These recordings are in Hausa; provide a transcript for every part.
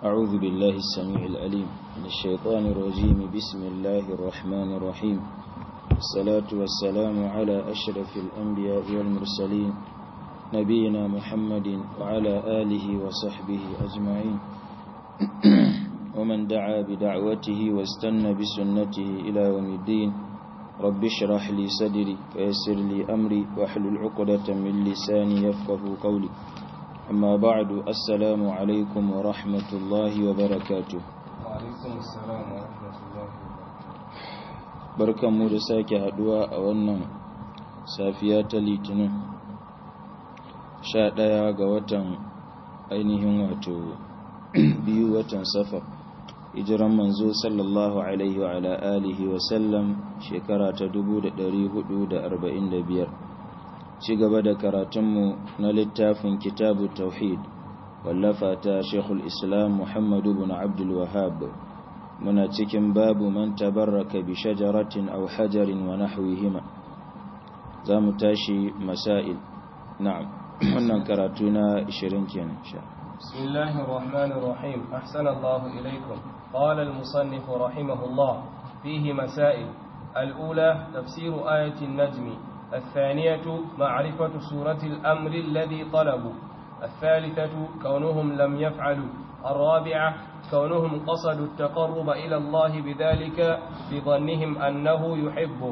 أعوذ بالله السميع العليم من الشيطان الرجيم بسم الله الرحمن الرحيم الصلاة والسلام على أشرف الأنبياء والمرسلين نبينا محمد وعلى آله وصحبه أجمعين ومن دعا بدعوته واستنى بسنته إلى يوم الدين رب اشرح لي صدري ويسر لي أمري واحلل عقدة من لساني يفقه قولي أما بعد السلام عليكم ورحمة الله وبركاته وعليكم السلام ورحمة الله barkan mu da sake haduwa a wannan safiya ta litinin sha ɗaya ga watan ainihin wato biyu watan safar hijiran manzo sallallahu alaihi wa ala alihi wa sallam shekara ta 1445 ci gaba da karatunmu na littafin kitabu tauhid wallafa ta shekul islam muhammadu bin abdul wahab muna cikin babu man tabarraka bi shajaratin aw hajarin wa nahwihima za mu tashi masail na'am wannan karatu na 20 kenan sha بسم الله الرحمن الرحيم أحسن الله إليكم قال المصنف رحمه الله فيه مسائل الأولى تفسير آية النجم الثانية معرفة سورة الأمر الذي طلبوا الثالثة كونهم لم يفعلوا الرابعة كونهم قصدوا التقرب إلى الله بذلك بظنهم أنه يحبه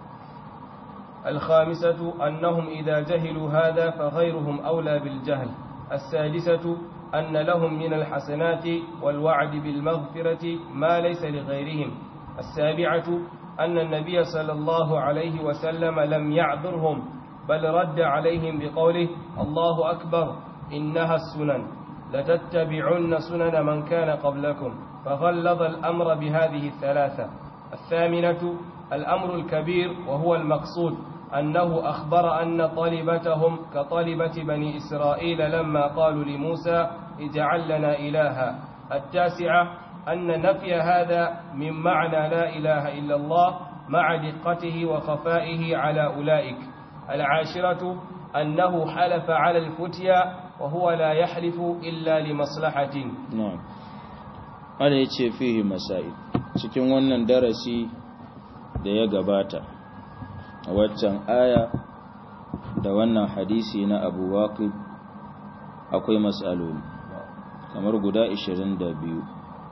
الخامسة أنهم إذا جهلوا هذا فغيرهم أولى بالجهل السادسة أن لهم من الحسنات والوعد بالمغفرة ما ليس لغيرهم السابعة أن النبي صلى الله عليه وسلم لم يعذرهم بل رد عليهم بقوله الله أكبر إنها السنن لتتبعن سنن من كان قبلكم فغلظ الأمر بهذه الثلاثة الثامنة الأمر الكبير وهو المقصود أنه أخبر أن طالبتهم كطالبة بني إسرائيل لما قالوا لموسى اجعل لنا إلها التاسعة أن نفي هذا من معنى لا إله إلا الله مع دقته وخفائه على أولئك العاشرة أنه حلف على الفتيا وهو لا يحلف إلا لمصلحة na'am ana yace fihi masail cikin wannan darasi da ya gabata a waccan aya da wannan hadisi na Abu Waqid akwai mas'aloli kamar guda 22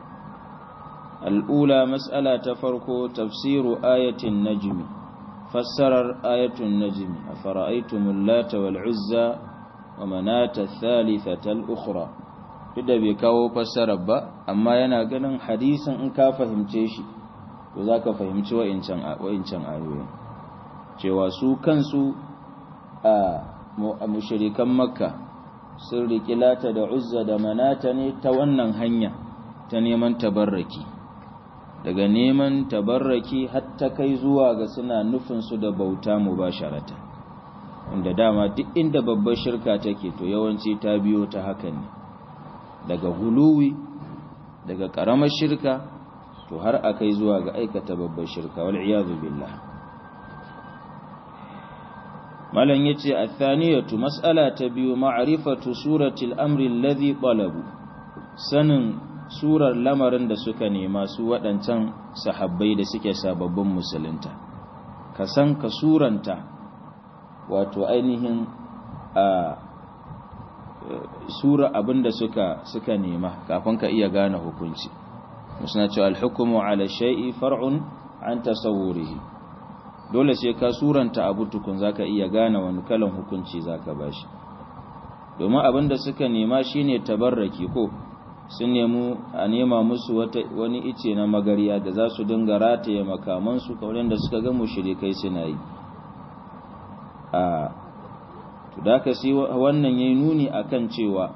al'ula mas'ala ta farko tafsiru ayatin najmi fassarar ayatun najmi afara'aytumul lata wal uzza wa manata thalithata al-ukhra duk da bai kawo fassarar ba amma yana ganin hadisin in ka fahimce shi to zaka fahimci wa'incan wa'incan ayoyin cewa su kansu a mushrikan makka sun riƙi lata da uzza da manata ne ta wannan hanya ta neman tabarraki daga neman tabarraki hatta kai zuwa ga suna nufinsu da bauta mu ba sharata wanda dama duk inda babbar shirka take to yawanci ta biyo ta hakan ne daga huluwi daga ƙaramar shirka to har a kai zuwa ga aikata babbar shirka wal iyadu billah malam yace athaniyatu mas'ala ta biyu ma'rifatu suratil amri alladhi talabu sanin surar lamarin da suka nema su waɗancan sahabbai da suke sababbin musulunta ka san ka suranta wato ainihin a sura abinda suka suka nema kafin ka iya gane hukunci musna cewa al-hukmu ala shay'i far'un an tasawwurihi dole sai ka suranta abu tukun zaka iya gane wani kalan hukunci zaka bashi domin abinda suka nema shine tabarraki ko sun nemu a nema musu wani ice na magariya da za su dinga rataye makamansu kaurin da suka ga mushrikai suna yi a to da ka sai wannan yayi nuni akan cewa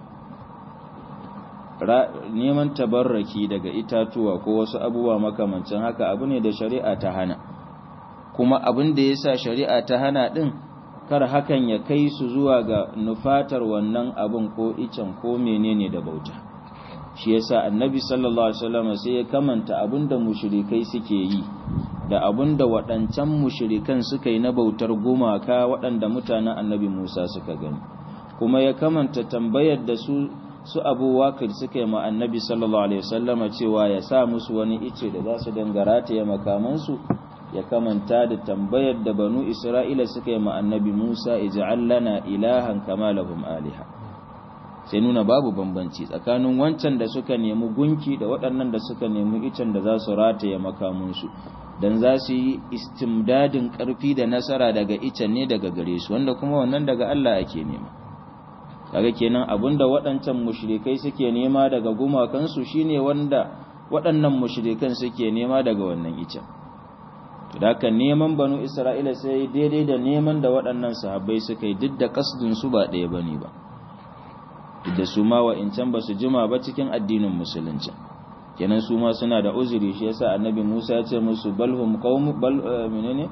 neman tabarraki daga itatuwa ko wasu abubuwa makamancin haka abu ne da shari'a ta hana kuma abin da yasa shari'a ta hana din kar hakan ya kai su zuwa ga nufatar wannan abin ko icen ko menene da bauta shi yasa annabi sallallahu alaihi wasallam sai ya kamanta abinda mushrikai suke yi da abinda waɗancan mushrikan suka yi na bautar gumaka waɗanda mutanen annabi Musa suka gani kuma ya kamanta tambayar da su su abu wakil suka yi ma annabi sallallahu alaihi wasallama cewa ya sa musu wani ice da za su dangarata ya makamansu ya kamanta da tambayar da banu isra'ila suka yi ma annabi musa ij'al lana ilahan kama lahum aliha sai nuna babu bambanci tsakanin wancan da suka nemi gunki da waɗannan da suka nemi icen da za su rataye makamunsu don za su yi istimdadin ƙarfi da nasara daga icen ne daga gare su wanda kuma wannan daga Allah ake nema kaga kenan abinda waɗancan mushrikai suke nema daga gumakansu shine wanda waɗannan mushrikan suke nema daga wannan icen to da haka neman banu Isra'ila sai daidai da neman da waɗannan sahabbai suka yi duk da kasdin su ba ɗaya bane ba da su ma wa'incan ba su jima ba cikin addinin musulunci kenan su ma suna da uzuri shi yasa annabi Musa ya ce musu balhum qaum bal menene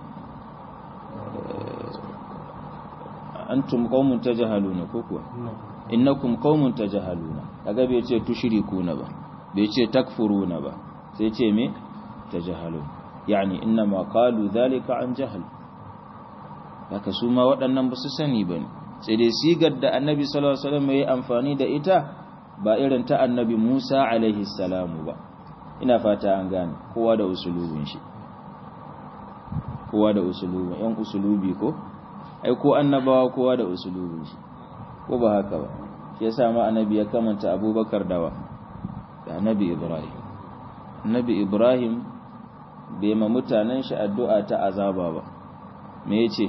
antum qaumun tajhaluna ko kuwa innakum qaumun tajhaluna kaga bai ce tushrikuna ba bai ce takfuruna ba sai ce me tajhalun yani inna ma qalu dhalika an jahl haka su ma waɗannan ba su sani bane sai dai sigar da annabi sallallahu alaihi wasallam yayi amfani da ita ba irin ta annabi Musa alaihi salamu ba ina fata an gane kowa da usulubin shi kowa da usulubin yan usulubi ko ai ko annabawa kowa da usulubin shi ko ba haka ba shi yasa ma annabi ya kamanta Abubakar dawa da annabi Ibrahim annabi Ibrahim bai ma mutanen shi addu'a ta azaba ba me yace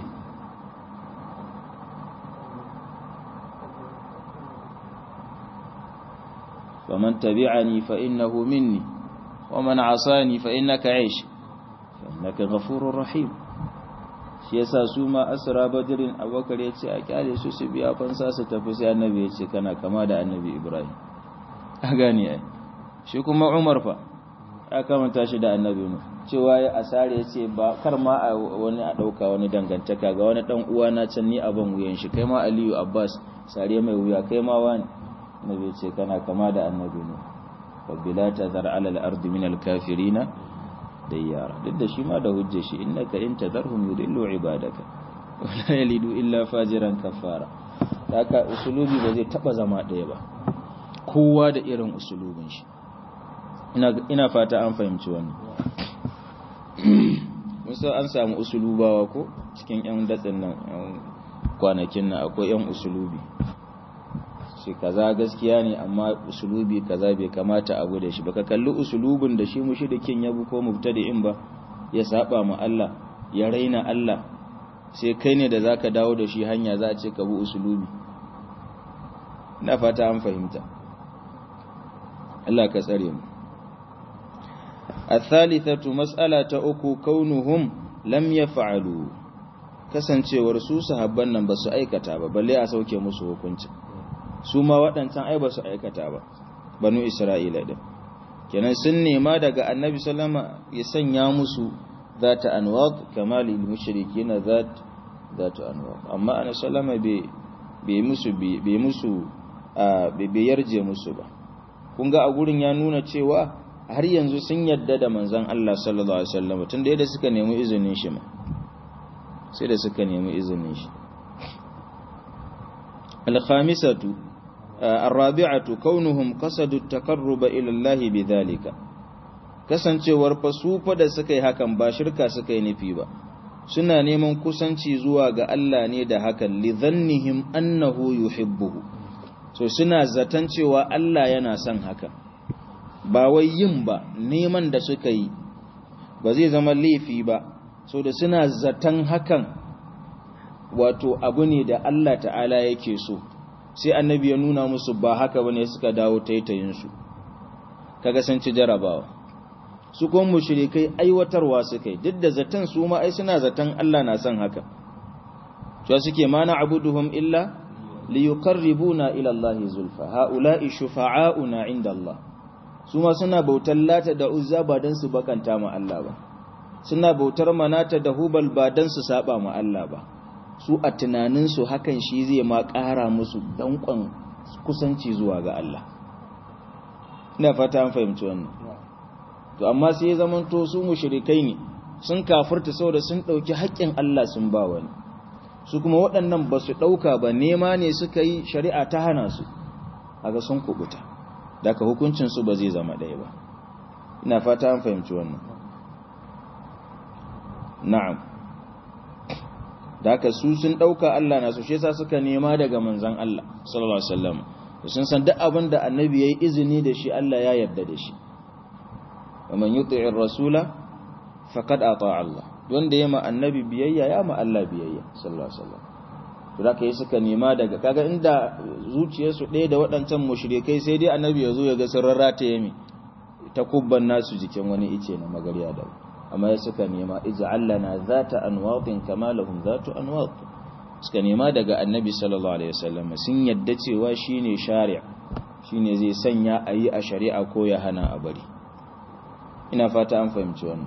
فمن تبعني فإنه مني ومن عصاني فإنك عيش فإنك غفور رحيم shi yasa su ma asra badrin abubakar ya ce a kyale su su biya fansa su tafi sai annabi ya ce kana kama da annabi ibrahim a gane ai shi kuma umar fa ya kamanta shi da annabi mu cewa ya asare ya ce ba kar ma a wani a ɗauka wani dangantaka ga wani ɗan uwa na can ni abin wuyan shi kai ma aliyu abbas sare mai wuya kai ma wani annabi ce kana kama da annabi ne rabbi la tazar ala al-ardi min al-kafirina dayyara duk da shi ma da hujje shi innaka in tazarhum yudillu ibadaka wala yalidu illa fajiran kafara haka usulubi ba zai taba zama daya ba kowa da irin usulubin shi ina ina fata an fahimci wannan musa an samu usulubawa ko cikin yan datsin nan kwanakin nan akwai yan usulubi shi kaza gaskiya ne amma usulubi kaza bai kamata abu da shi baka kalli usulubin da shi mushrikin ya bu ko mubtadi'in ba ya saba ma Allah ya raina Allah sai kai ne da zaka dawo da shi hanya za a ce ka bu usulubi ina fata an fahimta Allah ka tsare mu الثالثة مسألة أكو كونهم لم يفعلوا kasancewar su sahabban nan ba su aikata ba balle a sauke musu hukunci su ma waɗancan ai ba su aikata ba banu isra'ila din kenan sun nema daga annabi sallama ya sanya musu zata anwad kama lil mushrikin zat zata anwad amma annabi sallama bai bai musu bai musu bai yarje musu ba kun ga a gurin ya nuna cewa har yanzu sun yadda da manzon Allah sallallahu alaihi wasallam tunda yadda suka nemi izinin shi ma sai da suka nemi izinin shi al-khamisatu ar-rabi'atu kaunuhum qasadu at-taqarruba ila Allah bidhalika kasancewar fa su fa da suka yi hakan ba shirka suka yi nufi ba suna neman kusanci zuwa ga Allah ne da hakan li dhannihim annahu yuhibbuhu so suna zaton cewa Allah yana son hakan ba wai yin ba neman da suka yi ba zai zama laifi ba so da suna zaton hakan wato abu ne da Allah ta'ala yake so sai annabi ya nuna musu ba haka bane suka dawo taitayinsu kaga sun ci jarabawa su kuma mushrikai aiwatarwa suka yi duk da zaton su ma ai suna zaton Allah na son haka to suke mana abuduhum illa liyuqarribuna ila Allah zulfa haula'i shufa'auna inda Allah su ma suna bautar lata da uzza ba dan su bakanta ma Allah ba suna bautar manata da hubal ba dan su saba ma Allah ba su a tunaninsu hakan shi zai ma ƙara musu danƙon kusanci zuwa ga Allah ina fata an fahimci wannan to amma sai ya zamanto su mushrikai ne sun kafirta saboda sun ɗauki haƙƙin Allah sun ba wani su kuma waɗannan ba su ɗauka ba nema ne suka yi shari'a ta hana su aga sun kubuta daga hukuncin su ba zai zama ɗaya ba ina fata an fahimci wannan na'am daga su sun dauka Allah na su shi yasa suka nema daga manzon Allah sallallahu alaihi wasallam sun san duk abin da annabi yayi izini da shi Allah ya yarda da shi wa man yuti'ir rasula faqad ata'a Allah wanda ya ma annabi biyayya ya ma Allah biyayya sallallahu alaihi wasallam to zaka yi suka nema daga kaga inda zuciyarsu ɗaya da waɗancan mushrikai sai dai annabi ya zo ya ga sun rarrata yami ta kubban nasu jikin wani ice na magariya da amma ya suka nema ij'al lana zata anwatin kama lahum zatu anwat suka nema daga annabi sallallahu alaihi wasallam sun yadda cewa shine shari'a shine zai sanya ayi a shari'a ko ya hana a bari ina fata an fahimci wannan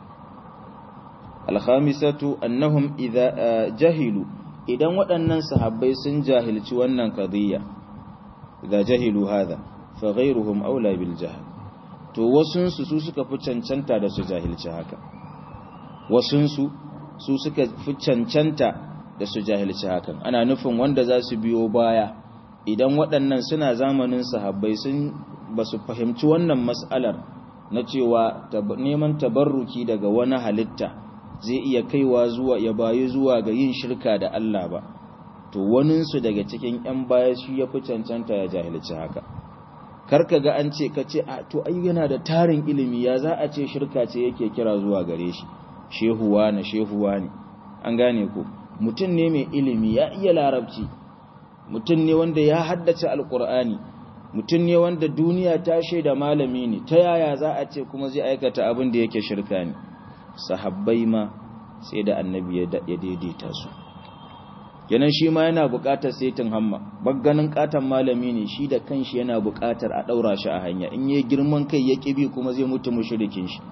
alkhamisatu annahum idza jahilu idan waɗannan sahabbai sun jahilci wannan qadiyya idza jahilu hadha fa ghayruhum aula bil jahl to wasunsu su suka fi cancanta da su jahilci haka wasunsu su suka fi cancanta da su jahilci hakan ana nufin wanda za su biyo baya idan waɗannan suna zamanin sahabbai sun ba su fahimci wannan mas'alar na cewa neman tabarruki daga wani halitta zai iya kaiwa zuwa ya bayi zuwa ga yin shirka da Allah ba to waninsu daga cikin 'yan baya shi ya fi cancanta ya jahilci haka karka ga an ce ka ce a to ai yana da tarin ilimi ya za a ce shirka ce yake kira zuwa gare shi shehuwa na shehuwa ne an gane ko mutum ne mai ilimi ya iya larabci mutum ne wanda ya haddace alkur'ani mutum ne wanda duniya ta shaida malami ne ta yaya za a ce kuma zai aikata abin da yake shirka ne sahabbai ma sai da annabi ya daidaita su kenan shi ma yana buƙatar saitin hamma bagganin katon malami ne shi da kanshi yana buƙatar a ɗaura shi a hanya in yi girman kai ya ƙibi kuma zai mutu mushrikin shi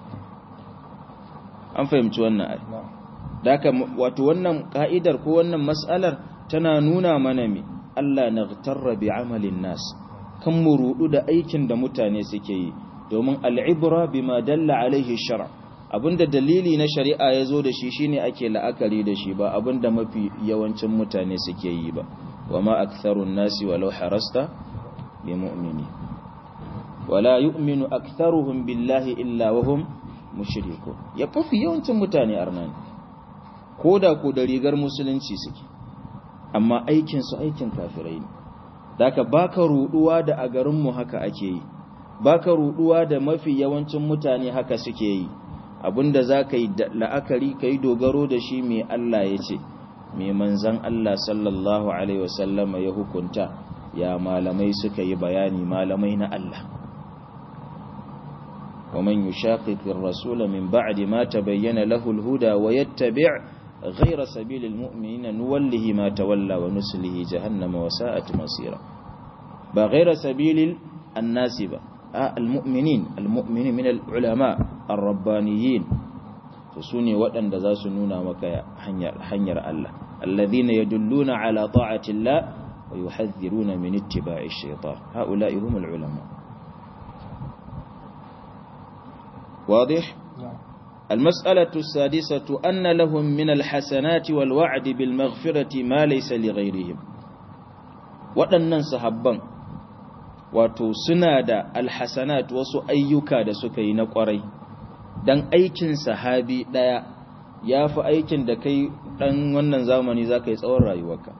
an fahimci wannan ai daka wato wannan ka'idar ko wannan mas'alar tana nuna mana me Allah naghtarra bi amalin nas kan mu rudu da aikin da mutane suke yi domin al'ibra bima dalla alaihi shara abinda dalili na shari'a ya zo da shi shine ake la'akari da shi ba abinda mafi yawancin mutane suke yi ba wa ma aktharun nasi walau harasta bi mu'mini wala yu'minu aktharuhum billahi illa wa hum mushrikun ya fafi yawancin mutane arnani koda ko da rigar musulunci suke amma aikin su aikin kafirai ne daka baka ruduwa da a garin mu haka ake yi baka ruduwa da mafi yawancin mutane haka suke yi abinda za ka yi la'akari ka yi dogaro da shi mai Allah ya ce mai manzan Allah sallallahu Alaihi wasallama ya hukunta ya malamai suka yi bayani malamai na Allah ومن يشاقق الرسول من بعد ما تبين له الهدى ويتبع غير سبيل المؤمنين نوله ما تولى ونسله جهنم وساءت مصيرا بغير سبيل الناس با المؤمنين المؤمنين من العلماء الربانيين فسوني وأن دزاس نونا مكا حنير الله الذين يدلون على طاعة الله ويحذرون من اتباع الشيطان هؤلاء هم العلماء واضح المسألة السادسة أن لهم من الحسنات والوعد بالمغفرة ما ليس لغيرهم waɗannan sahabban wato suna da alhasanat wasu ayyuka da suka yi na ƙwarai don aikin sahabi ɗaya ya fi aikin da kai ɗan wannan zamani za ka yi tsawon rayuwarka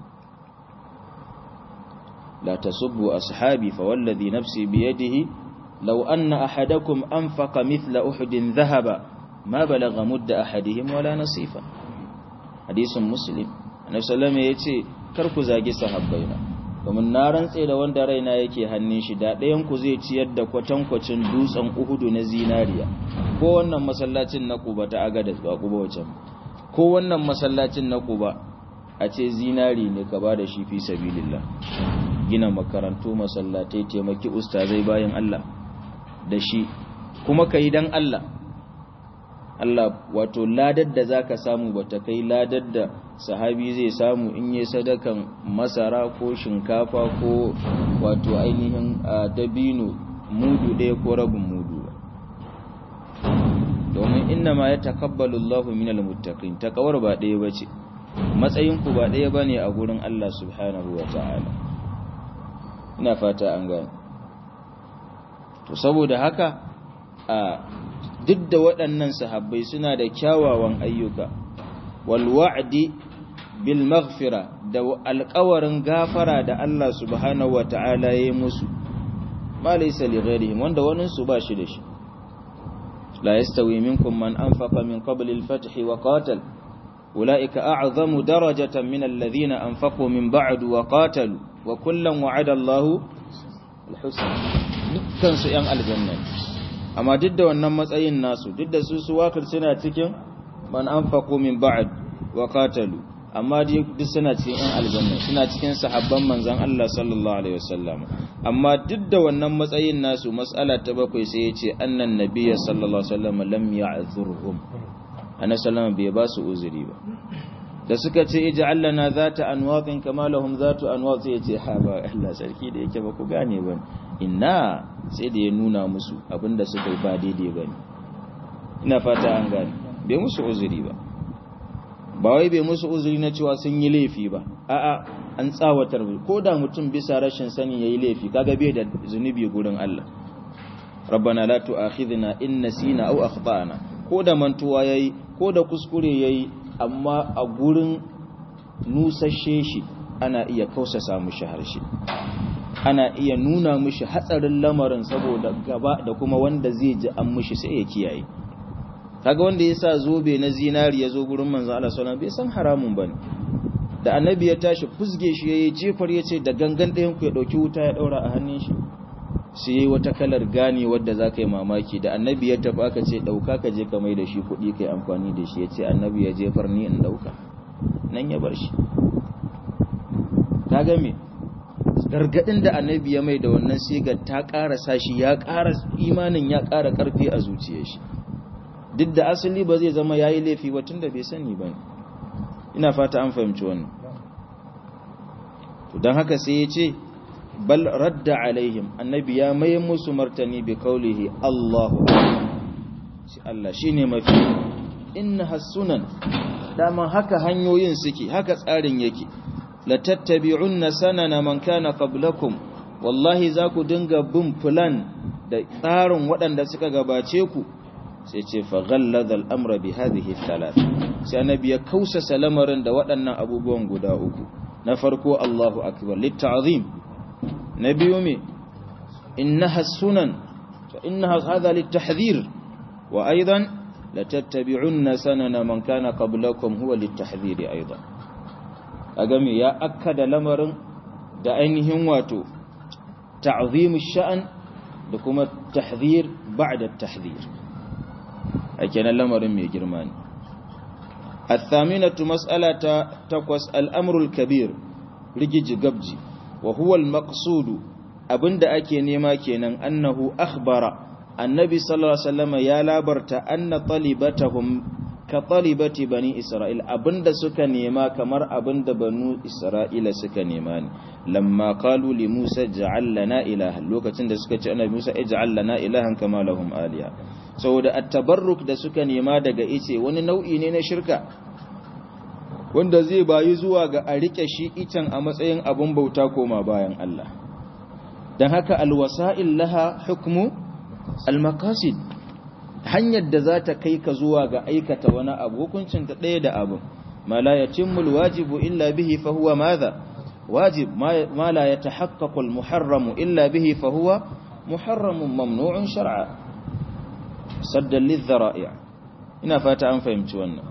la ta subbu ashabi fa wallazi nafsi biyadihi law anna ahadakum anfaqa mithla uhudin dhahaba ma balagha mudda ahadihim wala nasifa hadisin muslim annabi sallallahu alaihi wasallam yace kar ku zagi sahabbaina domin na rantse da wanda raina yake hannun shi da ɗayan ku zai ciyar da kwatankwacin dutsen uhudu na zinariya ko wannan masallacin na kuba ta agadas ba kuba wacan ko wannan masallacin na kuba a ce zinari ne ka ba da shi fi sabilillah gina makarantu masallatai taimaki ustazai bayan Allah da shi kuma ka yi don Allah Allah wato ladar da zaka samu bata kai ladar da sahabi zai samu in yi sadakan masara ko shinkafa ko wato ainihin dabino mudu ɗaya ko rabin mudu domin inna ma ya takabbalu Allahu minal muttaqin takawar ba ɗaya bace matsayin ku ba ɗaya bane a gurin Allah subhanahu wata'ala ina fata an gane to saboda haka a duk da waɗannan sahabbai suna da kyawawan ayyuka wal wa'di bil maghfira da alƙawarin gafara da Allah subhanahu wata'ala ya yi musu ma laysa li ghairihim wanda wani su ba shi da shi la yastawi minkum man anfaqa min qabl al fath wa qatal ulaika a'zamu darajatan min alladhina anfaqu min ba'd wa qatalu wa kullan wa'ada Allahu al husna dukkan su yan aljanna amma duk da wannan matsayin nasu duk da su su wakil suna cikin man anfaqu min ba'd wa qatalu amma duk suna cikin yan aljanna suna cikin sahabban manzon Allah sallallahu alaihi wasallam amma duk da wannan matsayin nasu mas'ala ta bakwai sai yace annan nabiyyi sallallahu alaihi wasallam lam ya'zurhum annabi sallallahu bai ba su uzuri ba da suka ce ij'al lana zata anwaqin kama lahum zatu anwaq sai yace ha ba Allah sarki da yake ba ku gane ba inna sai da ya nuna musu abinda suka yi ba daidai bane ina fata an gane bai musu uzuri ba ba wai bai musu uzuri na cewa sun yi laifi ba a'a an tsawatar ko da mutum bisa rashin sani yayi laifi kaga bai da zunubi gurin Allah rabbana la tu'akhidhna in nasina aw akhtana ko da mantuwa yayi ko da kuskure yayi amma a gurin nusashe shi ana iya kausasa mushi harshe ana iya nuna mushi hatsarin lamarin saboda gaba da kuma wanda zai ji an mushi sai ya kiyaye kaga wanda ya sa zobe na zinari ya zo gurin manzo Allah sallallahu bai san haramun bane da annabi ya tashi fusge shi yayi jefar yace da gangan ɗayan ku ya dauki wuta ya daura a hannun shi sai yayi wata kalar gane wadda zaka yi mamaki da annabi ya tafi aka ce dauka ka je ka mai da shi kuɗi kai amfani da shi yace annabi ya jefar ni in dauka nan ya bar shi kaga me gargadin da annabi ya mai da wannan sigar ta ƙara sashi ya ƙara imanin ya ƙara ƙarfi a zuciyar shi duk da asali ba zai zama yayi laifi ba tunda bai sani ba ina fata an fahimci wannan to dan haka sai ya ce bal radda alaihim annabi ya mai musu martani bi kaulihi Allahu shi Allah shine mafi innaha sunan dama haka hanyoyin suke haka tsarin yake la tattabi'unna sanana man kana qablakum wallahi za ku dinga bin plan da tsarin waɗanda suka gabace ku sai ce fa ghallada al-amra bi hadhihi thalath sai annabi ya kausasa lamarin da waɗannan abubuwan guda uku na farko Allahu akbar litta'zim na biyu me innaha sunan fa innaha hadha litahdhir wa aidan la tattabi'unna sanana man kana qablakum huwa litahdhir aidan kaga me ya akkada lamarin da ainihin wato ta'zim ash-sha'n da kuma tahdhir ba'da at-tahdhir kenan lamarin mai girma ne الثامنة مسألة تقوس الأمر الكبير رجج قبجي وهو المقصود أبند أكي نيما كينا أنه أخبر النبي صلى الله عليه وسلم يا لابرت أن طلبتهم كطلبة بني إسرائيل أبند سكا نيما كمر أبند بنو إسرائيل سكا نيمان لما قالوا لموسى اجعل لنا إلها لوكا تند سكا أنا موسى اجعل لنا إلها كما لهم آلهة saboda at-tabarruk da suka nema daga ice wani nau'i ne na shirka wanda zai bayi zuwa ga a rike shi icen a matsayin abun bauta koma bayan Allah dan haka alwasa'il laha hukmu almaqasid hanyar da za ta kai ka zuwa ga aikata wani abu hukuncin ta ɗaya da abu ma la yatimmu alwajibu illa bihi fa huwa madha wajib ma la yatahaqqaqu almuharramu illa bihi fa huwa muharramun mamnu'un shar'a saddan lidhara'i ina fata an fahimci wannan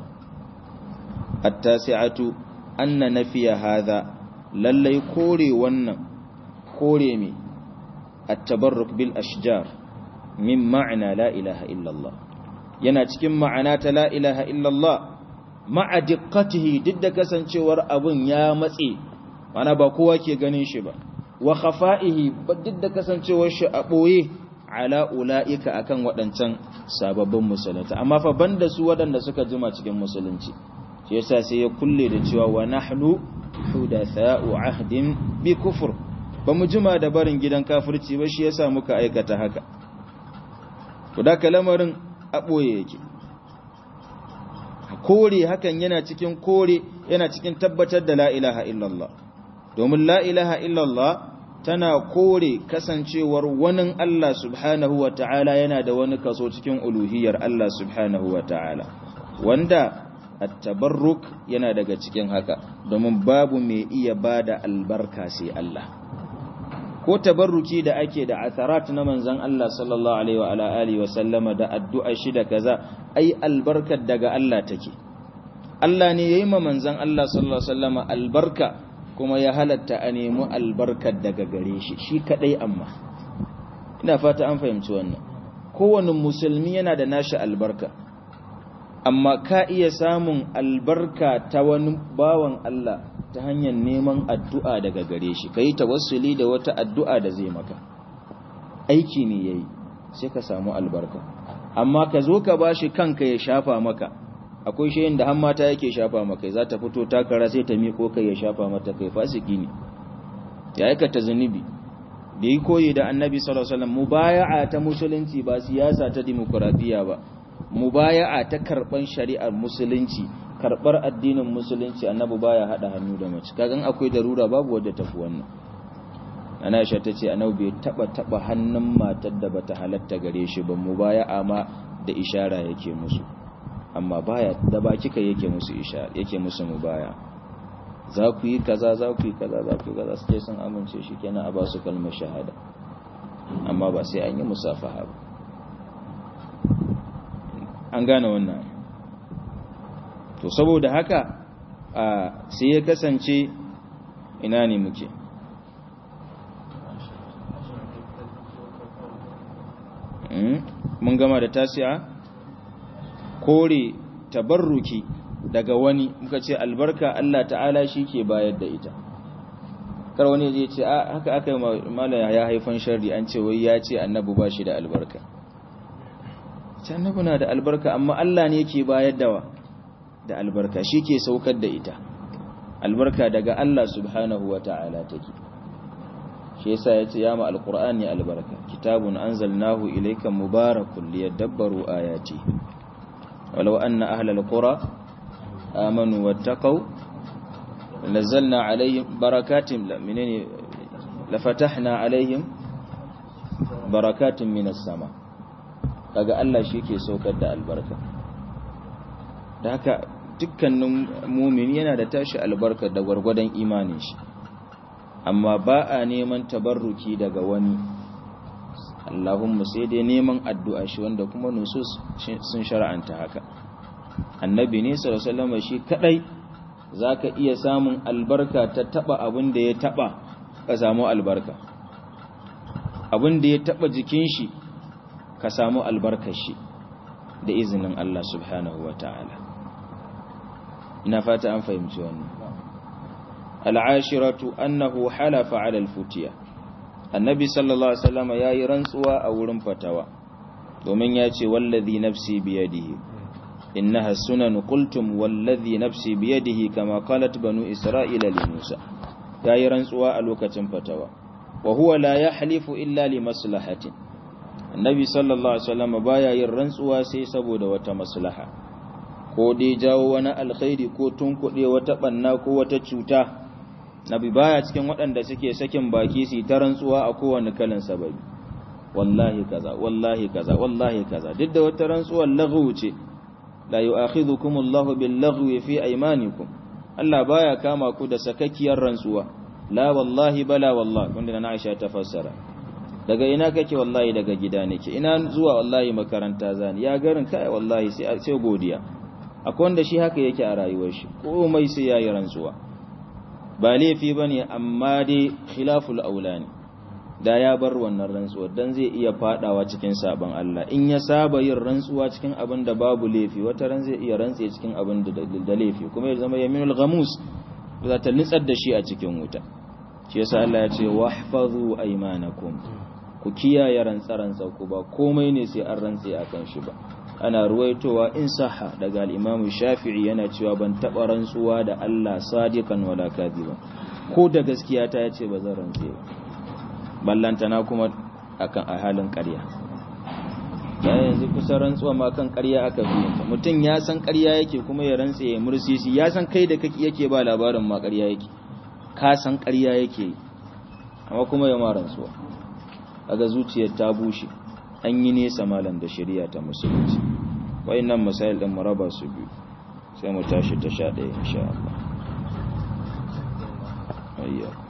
at-tasi'atu anna nafiya hadha lallai kore wannan kore mi at-tabarruk bil ashjar min ma'na la ilaha illa Allah yana cikin ma'ana ta la ilaha illa Allah ma'a diqqatihi duk da kasancewar abun ya matse mana ba kowa ke ganin shi ba wa khafa'ihi duk da kasancewar shi a boye ala ula'ika akan waɗancan sababbin musulunta amma fa banda su waɗanda suka jima cikin musulunci shi yasa sai ya kulle da cewa wa nahnu hudatha'u ahdin bi kufur ba mu jima da barin gidan kafirci ba shi yasa muka aikata haka to da kalamarin aboye yake kore hakan yana cikin kore yana cikin tabbatar da la ilaha illallah domin la ilaha illallah tana kore kasancewar wani Allah subhanahu wa ta'ala yana da wani kaso cikin uluhiyar Allah subhanahu wa ta'ala wanda at-tabarruk yana daga cikin haka domin babu mai iya bada albarka sai Allah ko tabarruki da ake da atharat na manzon Allah sallallahu alaihi wa ala alihi wa sallama da addu'a shi da kaza ai albarkar daga Allah take Allah ne yayi ma manzon Allah sallallahu alaihi wa sallama albarka kuma ya halatta a nemi albarkar daga gare shi shi kadai amma ina fata an fahimci wannan kowane musulmi yana da nashi albarka amma ka iya samun albarka ta wani bawan Allah ta hanyar neman addu'a daga gare shi ka yi tawassuli da wata addu'a da zai maka aiki ne ya yi sai ka samu albarka amma ka zo ka ba shi kanka ya shafa maka akwai shayin da mata yake shafa maka za ta fito takara sai ta miƙo kai ya shafa mata kai fasiki ne ya aikata zunubi da yi koyi da annabi sallallahu alaihi wasallam mubaya'a ta musulunci ba siyasa ta dimokuraɗiyya ba mubaya'a ta karban shari'ar musulunci karbar addinin musulunci annabi baya hada hannu da mace kagan akwai darura babu wadda tafi wannan ana Aisha tace annabi bai taba taba hannun matar da bata halatta gare shi ba mubaya'a ma da ishara yake musu amma baya da baki kai yake musu ishara yake musu mubaya za ku yi kaza za ku yi kaza za ku yi kaza sai sun amince shi kenan a ba su kalmar shahada amma ba sai an yi musafaha ba an gane wannan to saboda haka a sai ya kasance ina ne muke mun gama da tasi'a kore tabarruki daga wani muka ce albarka Allah ta'ala shi ke bayar da ita kar wani zai ce haka aka yi malaya ya haifan sharri an ce wai ya ce annabu ba shi da albarka ce annabu na da albarka amma Allah ne ke bayar da da albarka shi ke saukar da ita albarka daga Allah subhanahu wa ta'ala take shi yasa ya ce ya ma alqur'ani albarka kitabun anzalnahu ilayka mubarakun liyadabbaru ayati walau anna ahlal qura amanu wattaqau nazzalna alaihim barakatin la minani lafatahna alaihim barakatin minas sama kaga Allah shi ke saukar da albarka da haka dukkanin mumin yana da tashi albarka da gwargwadon imanin shi amma ba a neman tabarruki daga wani Allahumma sai dai neman addu'a shi wanda kuma nusus sun shara'anta haka annabi ne sallallahu alaihi shi kadai zaka iya samun albarka ta taba abin da ya taba ka samu albarka abin da ya taba jikin shi ka samu albarkar shi da izinin Allah subhanahu wataala ina fata an fahimci wannan al'ashiratu annahu halafa ala al-futiya annabi sallallahu alaihi wasallam yayi rantsuwa a wurin fatawa domin ya ce wallazi nafsi biyadihi innaha sunan qultum wallazi nafsi biyadihi kama qalat banu isra'ila li musa yayi rantsuwa a lokacin fatawa wa huwa la yahlifu illa li maslahatin annabi sallallahu alaihi wasallam baya yin rantsuwa sai saboda wata maslaha ko dai jawo wani alkhairi ko tunkuɗe wata banna ko wata cuta nabi baya cikin waɗanda suke sakin baki su ta rantsuwa a kowane kalan sababi wallahi kaza wallahi kaza wallahi kaza duk da wata rantsuwar laghu ce la yu'akhidhukum Allahu bil laghwi fi aymanikum Allah baya kama ku da sakakkiyar rantsuwa la wallahi bala wallahi wanda na Aisha ta fassara daga ina kake wallahi daga gida nake ina zuwa wallahi makaranta zani ya garin kai wallahi sai sai godiya akwai wanda shi haka yake a rayuwar shi komai sai yayi rantsuwa ba laifi ba ne amma dai khilaful aulani da ya bar wannan rantsuwa don zai iya fadawa cikin sabon Allah in ya saba yin rantsuwa cikin abin da babu laifi wata ran zai iya rantse cikin abin da laifi kuma ya zama yaminul ghamus za ta nitsar da shi a cikin wuta shi yasa Allah ya ce wahfazu aymanakum ku kiyaye rantsaransa ku ba komai ne sai an rantse akan shi ba ana ruwaitowa in saha daga al'imamu shafi'i yana cewa ban taɓa rantsuwa da Allah sadiqan wala kadhiban ko da gaskiya ta yace ba zan rantse ba ballantana kuma akan a halin ƙarya ya yanzu kusa rantsuwa ma kan ƙarya aka fi mutum ya san ƙarya yake kuma ya rantse ya mursisi ya san kai da kake yake ba labarin ma ƙarya yake ka san ƙarya yake amma kuma ya ma rantsuwa aga zuciyar ta bushe an yi nesa malam da shari'a ta musulunci wayannan masail din mu raba su biyu sai mu tashi ta sha ɗaya insha Allah ayya